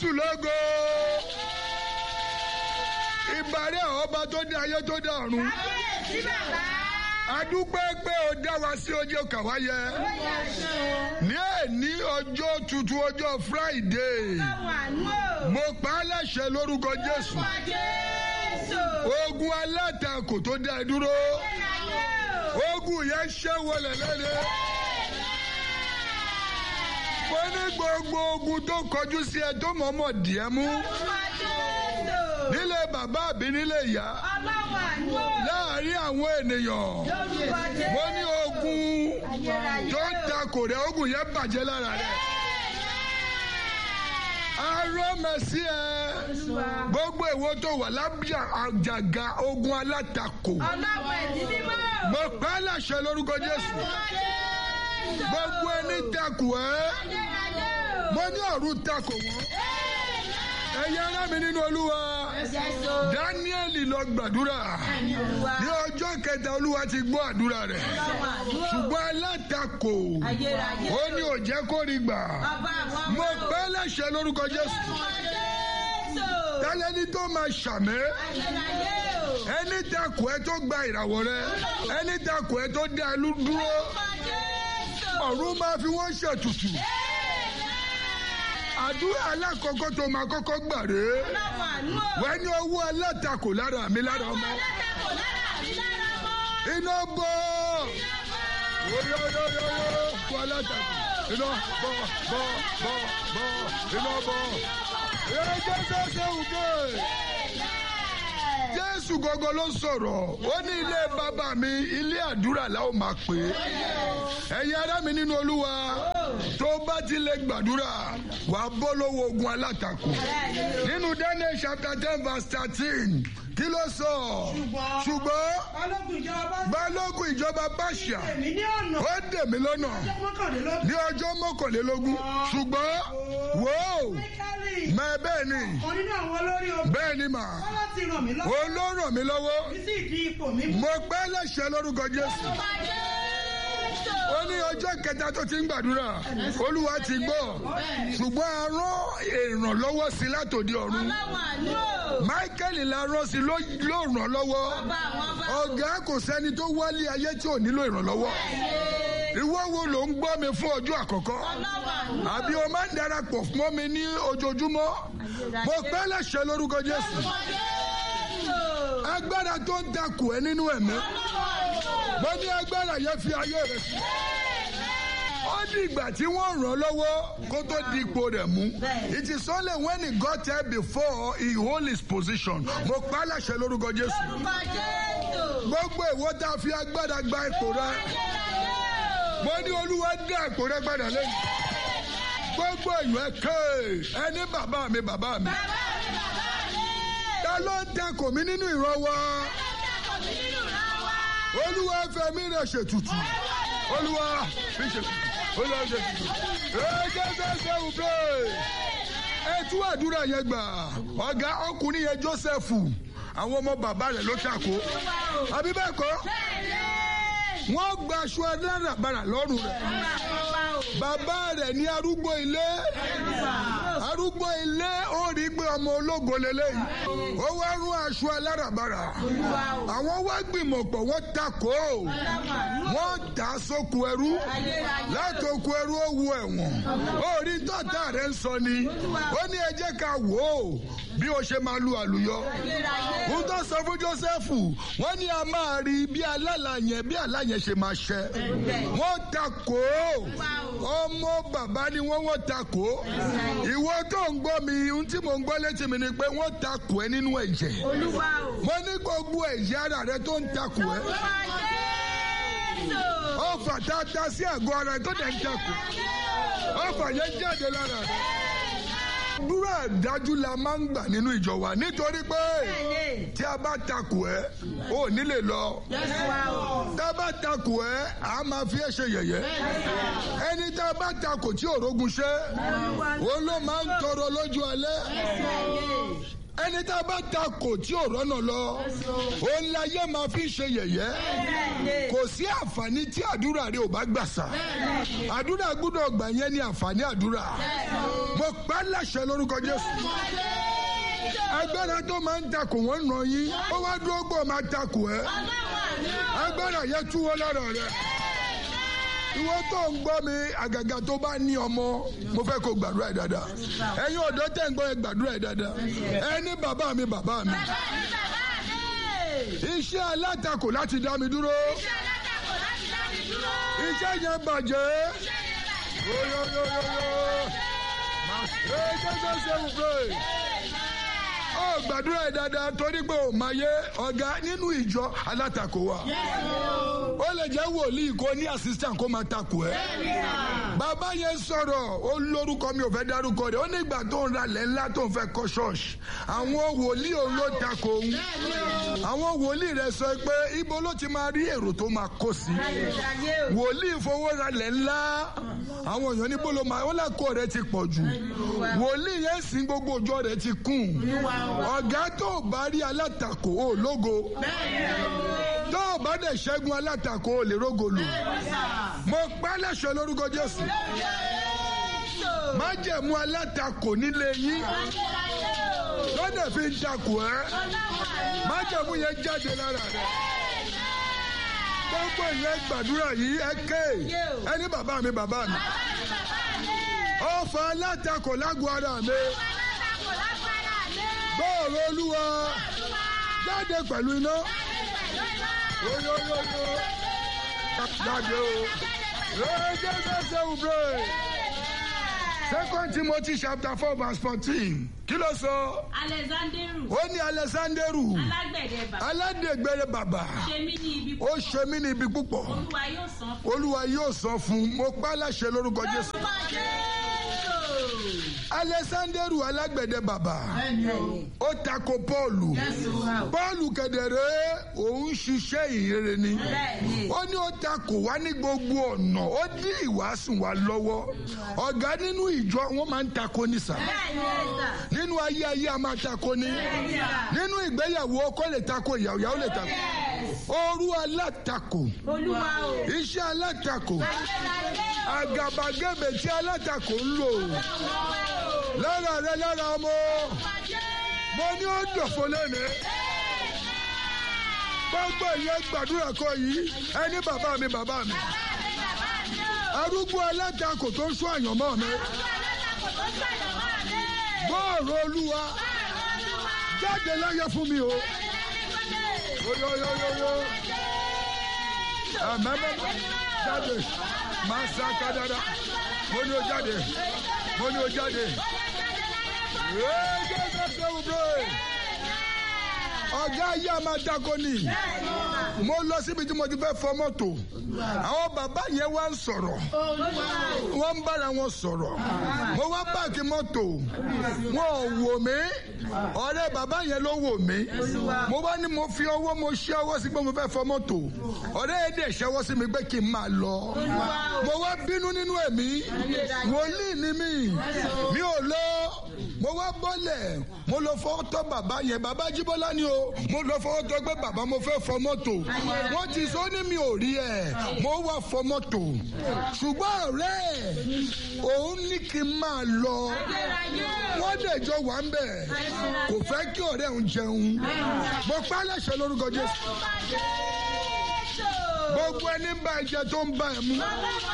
jésù lógo ìbàrẹ̀ ọba tó dé ayé tó dé ọ̀run kábíyèsí bàbá. adúpẹ́ pé o dá wa sí ojú kàwáyé ó yà ṣe ní èní ọjọ́ tuntun ọjọ́ friday ọlọ́run àánú o. mo pa á láṣẹ lórúkọ jésù Orúkọ Jésù. ogun alátakò tó dá ẹ dúró Ayérayé o. ogun yẹn ṣẹ́ wọlé lẹ́nu mo ní gbogbo ogun tó kọjú sí ẹ tó mọ̀ọ́mọ̀ díẹ̀ mú Orúkọ Jésù. nílé bàbá àbí nílé ìyá Ọlọ́run àánú o. láàárín àwọn ènìyàn Lórúkọ Jésù. mo ní ogun Ayérayé tó o. takò rẹ ogun yẹn bàjẹ́ lára rẹ arọ́mẹsí ẹ Olúwa. gbogbo èwo tó wà lábíà àjàgà ogun alátakò Ọlọ́run ẹ̀dí mímọ́ o. mo pa á láṣẹ lórúkọ jésù Orúkọ Jésù. gbogbo ẹni takò ẹ Ayérayé o. mo ní ọ̀run takò wọ́n ẹ̀yin ará mi nínú olúwa Jésù. dáníẹ́lì lọ gbàdúrà Olúwa. ní ọjọ́ kẹta olúwa ti gbọ́ àdúrà rẹ̀ Ọlọ́run àánú o. ṣùgbọ́n alátakò Ayérayé ó o. ní ò jẹ́ kó rí gbà Ọba àwọn mo ọmọ o. pa á láṣẹ lórúkọ jésù Orúkọ Jésù. tálẹ́ni tó máa ṣàmẹ́ Ayérayé o. ẹni takò ẹ tó gba ìràwọ̀ rẹ ẹni takò ẹ tó dá ẹ lú- dúró Orúkọ Jésù. ọ̀run máa fi wọ́n ṣètùtù àdúrà alákọ̀ọ́kọ́ tó máa kọ́kọ́ gbà rèé Ọlọ́run àánú o. wẹ́n ní owó alátakò lára mi lára ọmọ Alátakò lára mi lára mọ́. iná bọ́ yóyóyóyó fún alátakò iná bọ́ bọ́ bọ́ bọ́ iná bọ́ ẹ̀jẹ̀ sẹ́sẹ́ òkè jésù gọgọ ló sọ̀rọ̀ ó ní ilé bàbá mi ilé àdúrà la ó máa pè é ẹ̀yin ará mi nínú olúwa tó bá ti lè gbàdúrà wà á bọ́ lọ́wọ́ ogun alátakò nínú daniel chapter ten verse thirteen kí ló sọ ṣùgbọ́n balógun ìjọba balógun ìjọba báṣà èmi ní ọ̀nà ó dè mí lọ́nà mọ́kànlélógún ní ọjọ́ mọ́kànlélógún ṣùgbọ́n wò ó máìkálì mẹ bẹ́ẹ̀ ni kan nínú àwọn olórí ogun bẹ́ẹ̀ ni mà wọn láti ràn mí lọ́wọ́ ó ló ràn mí lọ́wọ́ mi sì di ipò mi mú mo pẹ́ lẹ́sẹ̀ lórúkọ jésù ó ní ọjọ́ kẹta tó ti ń gbàdúrà olúwa ti gbọ́ ṣùgbọ́n a rán ìrànlọ́wọ́ sí látòdì ọ̀run Ọlọ́run àánú o. michael la rán sí ló ló ràn lọ́wọ́ Ọba àwọn ọba. ọ̀gá kò sẹ́ni tó wálé ayé tí ò nílò ìrànlọ́wọ́ ìwọ wo ló ń gbọ́ mi fún ọjọ́ àkọ́kọ́ Ọlọ́run àánú o. àbí o máa ń darapọ̀ mọ́ mi ní ojoojúmọ́ mo pẹ́ lẹ́sẹ̀ lórúkọ jésù Orúkọ Jésù. agbára tó ń takò ẹ nínú ẹ̀mí mo ní agbára yẹn fi ayé rẹ sí ó di ìgbà tí wọ́n ràn án lọ́wọ́ kó tó di ipò rẹ̀ mú it is only when he got there before he hold his position mo pa á láṣẹ lórúkọ jésù Orúkọ Jésù. gbogbo ìwọ tá a fi agbára gba ipò rẹ Ayérayé o. mo ní olúwa dá ipò rẹ padà lẹ́yìn gbogbo ìlú ẹ ké ẹni bàbá mi bàbá mi Bàbá mi bàbá mi. ta ló ń takò mí nínú ìran wa Alátakò mi nínú ìran wa. olúwa fẹ̀mí rẹ̀ ṣètùtù olúwa fi ṣètùtù olúwa fi ṣètùtù ẹjẹ sẹsẹ òbẹ ẹtú àdúrà yẹn gbà ọ̀gá ọkùnrin yẹn jósẹ́fù àwọn ọmọ bàbá rẹ̀ ló takò àbí bẹ́ẹ̀ kọ́ Bẹ́ẹ̀ni. wọ́n gba aṣọ aláràbarà lọ́rùn rẹ̀ Ọba àwọn ọba o. bàbá rẹ̀ ní arúgbó ilé arúgbó ilé ó rí pé ọmọ ológo lélẹ́yìí ó wá rún aṣọ aláràbarà àwọn wá gbìmọ̀ pọ̀ wọ́n takò wọ́n dà á sóko ẹrú láti oko ẹrú ó wu ẹ̀wọ̀n orí tọ́tà rẹ̀ ń sọ ni ó ní ẹ jẹ́ ká wò ó bí o ṣe máa lu àlùyọ ń tó sọ fún Jósẹ́fù wọ́n ní a máa rí bí alálà yẹn bí àlá yẹn ṣe máa ṣẹ wọ́n takò ọmọ bàbá ni wọ́n wọ́n takò ìwọ tó ń gbọ́ mi ohun tí mò ń gbọ́ létí mi ni pé wọ́n takò ẹ nínú ẹ̀jẹ̀ Olúwa o. mo ní gbogbo ẹ̀yà ara rẹ tó ń takò ẹ Orúkọ Jésù. ọfà tá a ta sí àgọ́ ara ẹ tó dẹ̀ ń takò ọfà yẹn jáde lára rẹ àdúrà dájú la máa ń gbà nínú ìjọ wa nítorí pé Bẹ́ẹ̀ni. tí a bá takò ẹ ò ní lè lọ Jésù wa o. tá a bá takò ẹ a máa fi ẹ ṣe yẹ̀yẹ́ ẹni tá a bá takò tí òrógun ṣe òun ló máa ń tọrọ lójú alẹ́ ẹni tá a bá ta kò tí ò rọ́nà lọ òun láyé máa fi ṣe yẹ̀yẹ́ kò sí àǹfààní tí àdúrà rẹ ò bá gbà sá àdúrà gbúdọ̀ gbà yẹn ní àǹfààní àdúrà mo pa á láṣẹ lórúkọ Jésù agbára tó máa ń takò wọ́n nà yín ó wá dúró gbọ́ máa takò ẹ́ agbára yẹn túwọ́ lára rẹ̀ ìwọ tó ń gbọ́ mi àgàgà tó bá ní ọmọ mo fẹ́ kó gbàdúrà ẹ̀ dáadáa ẹ̀yin ọ̀dọ́ tẹ̀ ń gbọ́ ẹ gbàdúrà ẹ̀ dáadáa ẹ ní bàbá mi bàbá mi iṣẹ́ alátakò láti dá mi dúró iṣẹ́ yẹn bàjẹ́ oyoyoyoyo màá ṣe é ṣe ṣe wù pé ó gbàdúrà ẹ̀ dáadáa torí pé ò máa yé ọ̀gá nínú ìjọ alátakò wa ó lè jẹ́ wòlíì kó ní assistant kó máa takò ẹ́ bàbá yẹn sọ̀rọ̀ ó lórúkọ mi ò fẹ́ dárúkọ rẹ̀ ó nígbà tó ń ralẹ̀ ńlá tó ń fẹ́ kọ́ ṣọ́ọ̀ṣì àwọn wòlíì òun ló takò òun àwọn wòlíì rẹ̀ sọ pé ibo ló ti máa rí èrò tó máa kó sí wòlíì fowó ralẹ̀ ńlá àwọn èèyàn níbo ló máa ó lẹ́kọ̀ọ́ rẹ̀ ti pọ̀ jù wòlíì yẹn sìn gbogbo ọjọ́ rẹ̀ ti kún ọ̀gá tó bá rí alátakò ó lógo tó o bá dẹ̀ ṣẹ́gun alátakò ó lè rógo lò mo pa láṣẹ lórúkọ Jésù májẹ̀mú alátakò nílé yín lọ́dẹ̀ fi ń takò ẹ́ májẹ̀mú yẹn jáde lára rẹ̀ gbogbo ìyẹn gbàdúrà yìí ẹ ké ẹni bàbá mi bàbá mi ọ̀fà alátakò lágọ̀ọ́ ara mi bọ́ọ̀lù olúwa jáde pẹ̀lú iná oyoyoyo jáde o lóde ṣẹṣẹ ubre second timothy chapter four verse fourteen kí ló sọ alexanderu ó ní alexanderu alágbẹ̀dẹ bàbá aládègbèrè bàbà ṣe mí ní ibi ó ṣe mí ní ibi púpọ̀ olúwa yóò san fún olúwa yóò sọ fún un mo pa á láṣẹ lórúkọ jésù alexanderu alágbẹ̀dẹ bàbà ó tako pọ́ọ̀lù pọ́ọ̀lù kẹ̀dẹ̀rẹ́ òun ṣiṣẹ́ ìrere ni ó ní ó takò wá ní gbogbo ọ̀nà ó dí ìwàásùn wa lọ́wọ́ ọ̀gá nínú ìjọ wọn máa ń tako ní sà nínú ayé ayé a máa tako ní nínú ìgbéyàwó ọkọ lè tako ìyàwó ìyàwó lè tako òru alátakò olúwa o iṣẹ́ alátakò àgàbàgebè tí alátakò ń lò lára rẹ lára ọmọ mo ní ó dòfo lẹ́nu gbogbo ìyẹn gbàdúrà kọ yìí ẹni bàbá mi bàbá mi arúgbó alátakò tó ń sún àyànmọ́ mi bọ́ọ̀rọ̀ olúwa jáde láyé fún mi o oyoyoyoyo ẹ̀mẹ́mẹ́ jáde máa sá kádàrá mo ní o jáde mo ní o jáde ọ̀gá ayé a máa dáko ni mo lọ síbi tí mo ti fẹ́ fọ mọ́tò àwọn bàbá yẹn wá ń sọ̀rọ̀ wọ́n ń bára wọn sọ̀rọ̀ mo wá páàkì mọ́tò wọn ò wò mí ọ̀rẹ́ bàbá yẹn ló wò mí mo wá ní mo fi ọwọ́ mo ṣe ọwọ́ sí pé mo fẹ́ fọ mọ́tò ọ̀rẹ́ yẹn dẹ̀ ṣẹ́wọ́ sí mi pé kí n máa lọ mo wá bínú nínú ẹ̀mí wòlíì ni mí mi ò lọ mo wá bọ́lẹ̀ mo lọ fọwọ́ tọ́ bàbá yẹn bàbá jíbọ́lá ni o mo lọ fọwọ́ tọ́ pé bàbá mo fẹ́ fọ mọ́tò wọ́n ti sọ ní mi ò rí ẹ̀ mo wá fọ mọ́tò ṣùgbọ́n ọ̀rẹ́ òun ní kí n máa lọ wọ́n dẹ̀ jọ wà ń bẹ̀ kò fẹ́ kí ọ̀rẹ́ òun jẹun mo pa á láṣẹ lórúkọ Jésù gbogbo ẹni ń bá ẹ jẹ tó ń bá ẹ mú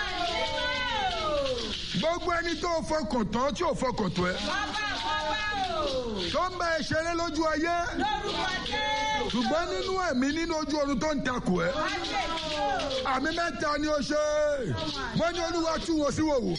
gbogbo ẹni tó fọkàn tán tí ò fọkàn tó ẹ tó ń bá ẹ ṣeré lójú ayé ṣùgbọ́n nínú ẹ̀mí nínú ojú oorun tó ń takò ẹ́ àmì mẹ́ta ni ó ṣe mo ní olúwa tú wọn sí wòwò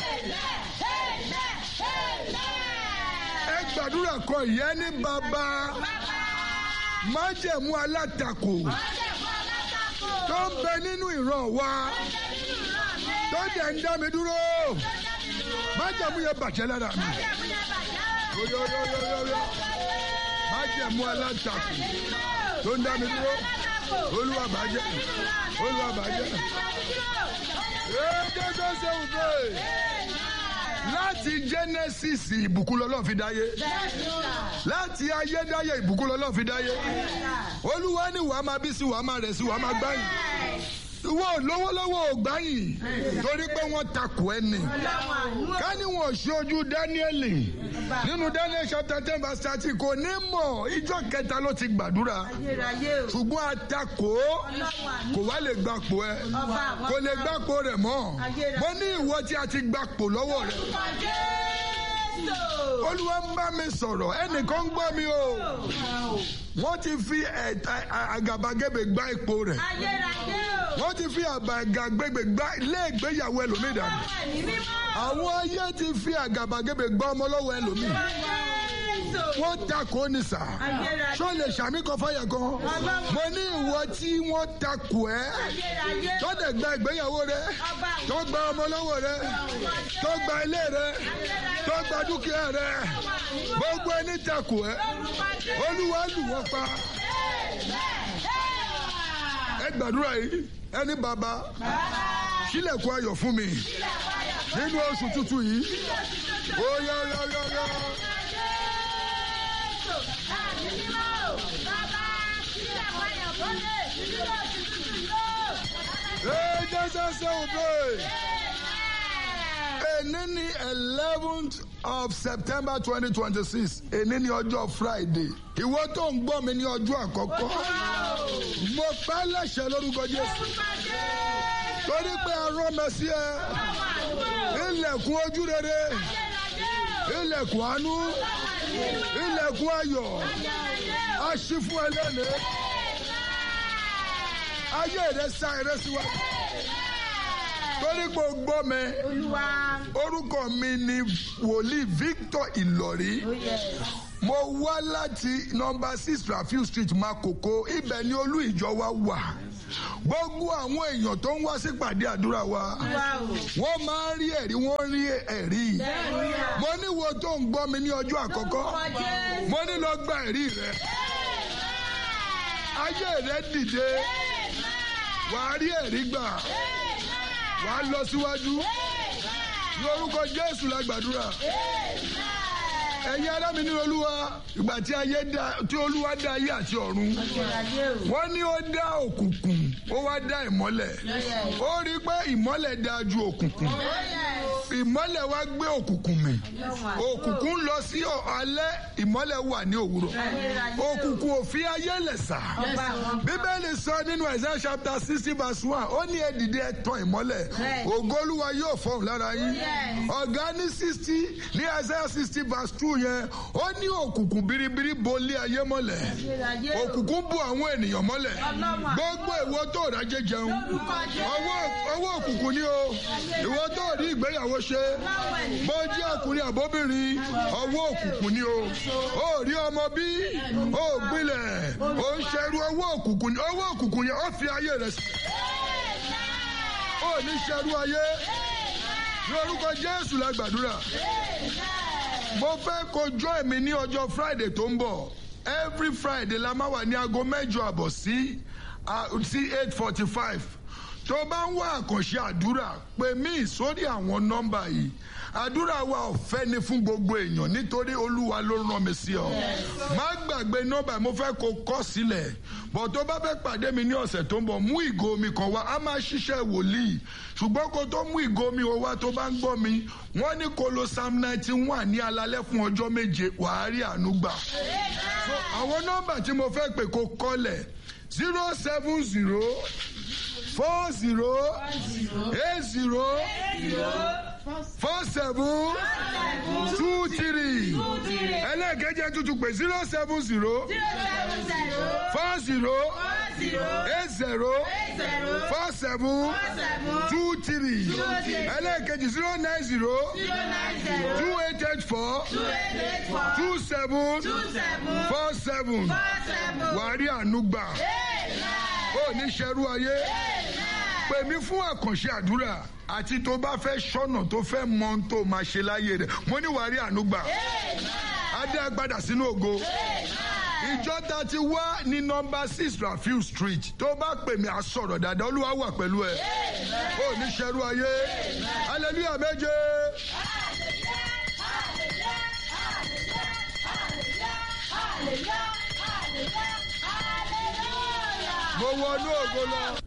ẹ gbàdúrà kọ ìyẹn ní bàbá májẹ̀mú alátakò tó ń bẹ nínú ìran wa tó dẹ̀ ń dá mi dúró májẹ̀mú yẹn bàjẹ́ lára mi yoyoyoyoyo májẹ̀mú alátakò tó ń dá mi dúró olúwa bàjẹ́ olúwa bàjẹ́ èdè tó ṣe òde láti genesis ìbùkún lọ́lọ́ fi dáyé láti ayédáyé ìbùkún lọ́lọ́ fi dáyé olúwa ní wàá máa bí sí wàá máa rẹ̀ sí wàá máa gbáyìn ìwọ lọ́wọ́lọ́wọ́ ò gbáyìn torí pé wọ́n takò ẹni ká ní wọn ò ṣe ojú dáníẹ́lì nínú daniel chapter ten verse thirty kò ní mọ̀ ìjọ kẹta ló ti gbàdúrà ṣùgbọ́n atakò kò wá lè gbapò ẹ kò lè gbapò rẹ̀ mọ́ mo ní ìwọ tí a ti gbapò lọ́wọ́ rẹ̀ olúwa ń bá mi sọ̀rọ̀ ẹnìkan ń gbọ́ mi o wọ́n ti fi ẹ̀ta àgàbàgebè gbá ipò rẹ̀ wọ́n ti fi àgàbàgebè gbá ilé ìgbéyàwó ẹlòmíì dànù àwọn ayé ti fi àgàbàgebè gbá ọmọ lọ́wọ́ ẹlòmíì wọ́n takò ní sà ṣó lè ṣàmì kan fáyà kan mo ní ìwọ tí wọ́n takò ẹ́ tó dẹ̀ gba ìgbéyàwó rẹ tó gba ọmọ lọ́wọ́ rẹ tó gba ilé rẹ tó gba dúkìá rẹ gbogbo ẹni takò ẹ́ olúwa lù wọ́n pa ẹ gbàdúrà yìí ẹni bàbá sílẹ̀kùn ayọ̀ fún mi nínú oṣù tuntun yìí ó yá yá yá yá. Hey, Jesus, obey. Èní ni eleventh of September twenty twenty six. Èní ni ọjọ́ Friday. Ìwọ tó ń gbọ́ mi ní ọjọ́ àkọ́kọ́. Mo pa lẹ́sẹ̀ lórúkọ Jésù. Torí pé arán mi sí ẹ. Ilẹ̀kùn ojú rere. Ilẹ̀kùn àánú. Ilẹ̀kùn ayọ̀. A ṣí fún ẹ lónìí. Ayé rẹ̀ sá eré síwájú torí pé o gbọ́ mi orúkọ mi ni wòlíì Victor Ìlọ̀rí mo wá láti nọ́mbà six Rafiu Street Makoko ibẹ̀ ni olú ìjọ wa wà gbogbo àwọn èèyàn tó ń wá sípàdé àdúrà wa wọ́n máa ń rí ẹ̀rí wọ́n rí ẹ̀rí mo ní wo tó ń gbọ́ mi ní ọjọ́ àkọ́kọ́ mo ní lọ gba ẹ̀rí rẹ ayé rẹ dìde wàá rí ẹ̀rí gbà wà á lọ síwájú ní orúkọ jésù la gbàdúrà ẹ̀yin ará mi ní olúwa ìgbà tí ayé dá tí olúwa dá ayé àti ọ̀run wọ́n ní ó dá òkùnkùn ó wá dá ìmọ́lẹ̀ ó rí i pé ìmọ́lẹ̀ dá ju òkùnkùn ìmọ́lẹ̀ wá gbé òkùnkùn mì òkùnkùn lọ sí alẹ́ ìmọ́lẹ̀ wà ní òwúrọ̀ òkùnkùn ò fi ayé lẹ̀ sà bíbélì sọ nínú Isaiah chapter sixty verse one ó ní ẹ dìde ẹ tàn ìmọ́lẹ̀ ògo olúwa yóò fọhùn lára yín ọ̀gá ní sixty ní Isaiah sixty verse two yẹn ó ní òkùnkùn biribiri bolí ayé mọ́lẹ̀ òkùnkùn bu àwọn ènìyàn mọ́lẹ̀ gbogbo ìwọ tó rájẹ jẹun ọwọ́ òkùnkùn ni o ìwọ tó rí ìgbéyàwó ṣe bó jẹ́ ọkùnrin àbóbìnrin ọwọ́ òkùnkùn ni o ó rí ọmọ bí ó gbilẹ̀ ó ń ṣerú ọwọ́ òkùnkùn ni ọwọ́ òkùnkùn yẹn ó fi ayé rẹ̀ sí ó ní ṣerú ayé ní orúkọ Jésù la gbàdúrà mo fẹ́ kó join mi ní ọjọ́ Friday tó ń bọ̀ every Friday la máa wà ní aago mẹ́jọ àbọ̀ sí sí eight forty five tó bá ń wá àkànṣe àdúrà pè mí sórí àwọn nọ́mbà yìí àdúrà wa ọ̀fẹ́ ni fún gbogbo èèyàn nítorí olúwa ló rán mi sí ọ má gbàgbé nọ́mbà mo fẹ́ kó kọ sílẹ̀ bọ̀ tó bá fẹ́ pàdé mi ní ọ̀sẹ̀ tó ń bọ̀ mú ìgò omi kan wá a máa ṣiṣẹ́ wòlíì ṣùgbọ́n kó tó mú ìgò omi wá tó bá ń gbọ́ mi wọ́n ní kó lo psalm ninety one ní alalẹ́ fún ọjọ́ méje wàá rí àánú gbà àwọn nọ́mbà tí mo fẹ́ pè kó kọ́lẹ̀ zero seven zero four zero eight zero four seven two three ẹlẹ́ẹ̀kẹ́jẹ́ tuntun pé zero seven zero four zero eight zero four seven two three ẹlẹ́ẹ̀kejì zero nine zero two eight eight four two seven four seven wàá rí àánú gbà ó ní ṣerú ayé pè mí fún àkànṣe àdúrà àti tó bá fẹ́ ṣọ́nà tó fẹ́ mọ ohun tó máa ṣe láyé rẹ̀ mo ní wàá rí àánú gbà adé agbada sínú ògo ìjọ ta ti wá ní nọ́mbà six Rafiu Street tó bá pè mí á sọ̀rọ̀ dáadáa olúwa wà pẹ̀lú ẹ ó ní ṣerú ayé hallelujah méje. mo wọnú ògo lọ